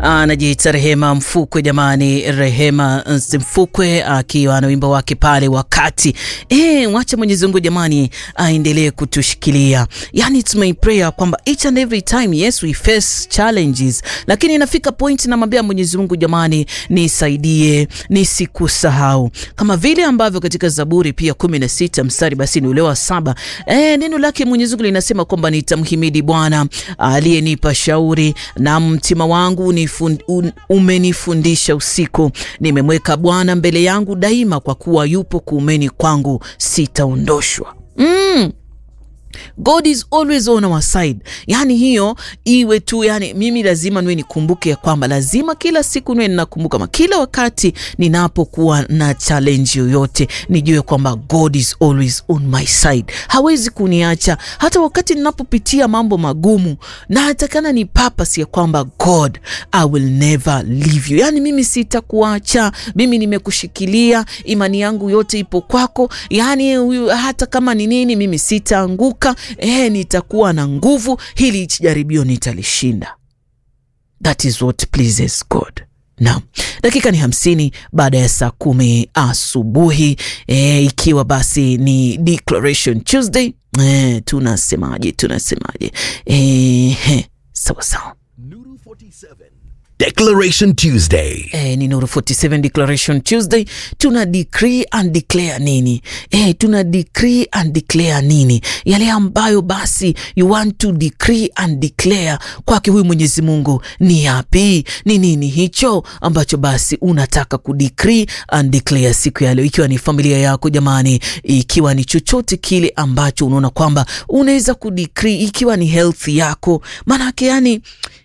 anajiita Rehema Mfukwe. Jamani, Rehema Mfukwe akiwa na wimbo wake pale wakati. Eh, wacha Mwenyezi Mungu jamani aendelee kutushikilia. Yani it's my prayer kwamba each and every time yes we face challenges, lakini inafika point namwambia Mwenyezi Mungu jamani, nisaidie nisikusahau, kama vile ambavyo katika Zaburi pia kumi na sita mstari basi ni ule wa saba eh, neno lake Mwenyezi Mungu linasema kwamba nitamhimidi Bwana aliyenipa shauri na mtima wangu nifund, un, umenifundisha usiku. Nimemweka Bwana mbele yangu daima, kwa kuwa yupo kuumeni kwangu, sitaondoshwa. mm. God is always on our side. Yani hiyo iwe tu, yani mimi lazima niwe nikumbuke ya kwamba lazima kila siku niwe ninakumbuka, ma kila wakati ninapokuwa na challenge yoyote nijue kwamba God is always on my side, hawezi kuniacha hata wakati ninapopitia mambo magumu, na hatakana ni purpose ya kwamba God I will never leave you, yani mimi sitakuacha, mimi nimekushikilia, imani yangu yote ipo kwako, yani hata kama ni nini, mimi sitaanguka Eh, nitakuwa na nguvu, hili jaribio nitalishinda. That is what pleases God. Naam, dakika ni hamsini baada ya saa kumi asubuhi eh, ikiwa basi ni Declaration Tuesday eh, tunasemaje? Tunasemaje? Eh, sawa sawa. Nuru 47 Declaration Tuesday. Eh, ni Nuru 47 Declaration Tuesday. Tuna decree and declare nini? Eh, tuna decree and declare nini? Yale ambayo basi you want to decree and declare kwake huyu Mwenyezi Mungu ni yapi? Ni nini hicho ambacho basi unataka ku decree and declare siku ya leo, ikiwa ni familia yako jamani, ikiwa ni chochote kile ambacho unaona kwamba unaweza ku decree, ikiwa ni health yako, maanake yani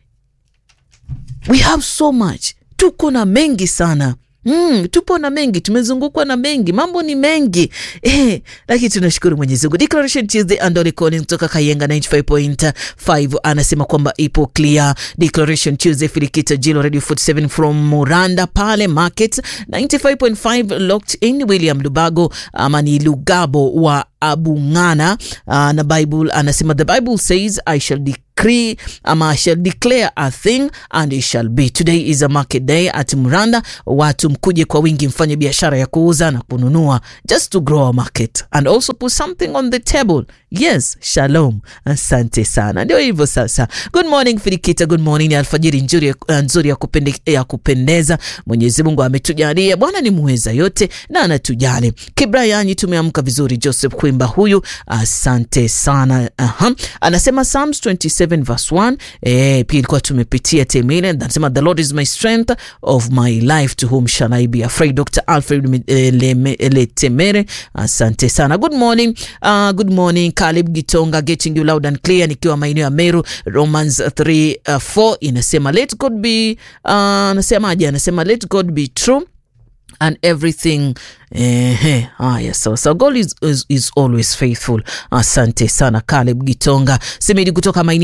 we have so much, tuko na mengi sana. Mm, tupo na mengi, tumezungukwa na mengi, mambo ni mengi eh, lakini tunashukuru Mwenyezi Mungu. Declaration Tuesday Andole Collins kutoka Kayenga 95.5 anasema kwamba ipo clear. Declaration Tuesday Filikita Jilo Radio 47 from Muranda pale market 95.5 locked in. William Lubago ama ni Lugabo wa Abungana uh, na Bible anasema the Bible says I shall decree ama I shall declare a thing and it shall be. Today is a market day at Muranda. Watu mkuje kwa wingi, mfanye biashara ya kuuza na kununua, just to grow our market and also put something on the table. Yes, shalom. Asante sana. Ndio hivyo sasa. Good morning Filikita, good morning. Ni alfajiri nzuri, nzuri ya, kupende, ya kupendeza. Mwenyezi Mungu ametujalia. Bwana ni muweza yote na anatujali. Kibrayani tumeamka vizuri. Joseph Kwimba huyu, asante sana. Aha. Anasema Psalms 27 verse 1. Eh, pia ilikuwa tumepitia temile. Anasema the Lord is my strength of my life to whom shall I be afraid. Dr. Alfred Letemere, asante sana. Good morning. Uh, good morning Caleb Gitonga getting you loud and clear nikiwa maeneo ya Meru. Romans 3 uh, 4 inasema let God be uh, anasemaje? Anasema let God be true and everything eh, haya sawa sawa. God is, is, is always faithful. Asante sana Caleb Gitonga Semidi kutoka maeneo